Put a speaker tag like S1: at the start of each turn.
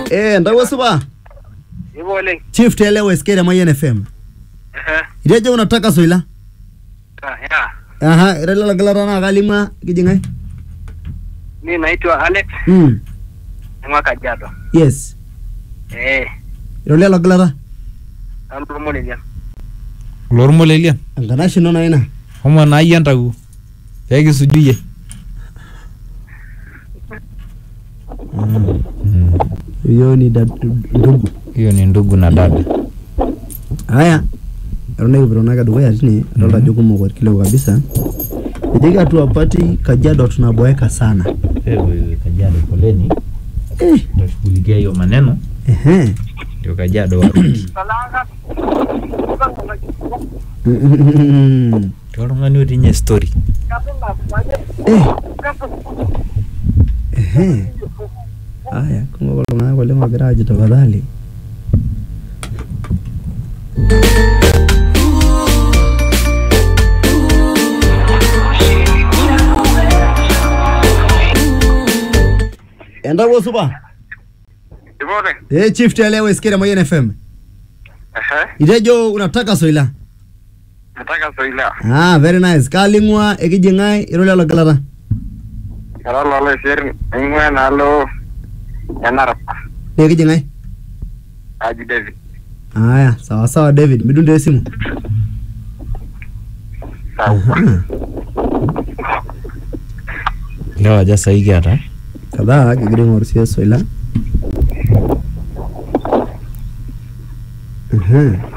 S1: Eh, ndawo supa.
S2: Hivyo oleng.
S1: Chief telewa SK Mayen FM.
S2: Ehe.
S1: Itejo unataka soila.
S2: Ah, ya.
S1: Aha, irela galata na kalima kijingai.
S2: Mi naitwa Alex
S1: Mm.
S2: Ng'wa Kajiado.
S1: Yes.
S2: Eh,
S1: Irela galata.
S2: alomonilia.
S3: lormolelian
S1: Anganashi nona ina.
S3: homo naa yie entawuo peekisujuyie
S1: Hiyo ni dad- ndugu.
S3: hiyo ni ndugu na dada
S1: Haya. Eton ekipirona dukuya tine, adolta ajo kumok orkileu kabisa. Ejoki hatua pati Kajiado tunaboeka sana.
S3: Wewe Kajiado poleni
S1: Eh,
S3: tutashughulikia hiyo maneno
S1: ehe.
S3: ndio Kajiado warudi
S1: Mm.
S3: toltung'ani otii nye story
S1: Eh. Ehe. Haya, kumok iltung'anak oleng ogira ajo tafadhali. Endawo supa.
S2: Hivyo oleng.
S1: Eh, Chief telewa SK Mayen FM.
S2: Ehe.
S1: Itejo unataka soila.
S2: Nataka soila.
S1: Ah, very nice. Kaling'wa ekijing'ai irole logelata.
S2: Kara lolo isir ing'ua enaalo enarok.
S1: Ne ekijing'ai.
S2: Aji David.
S1: Haya, sawa sawa David, midunde esimu.
S2: Sawa.
S1: Aha.
S3: leo aja sahi kiata
S1: Kadhaa kigira aing'oru sie soila. Mhm.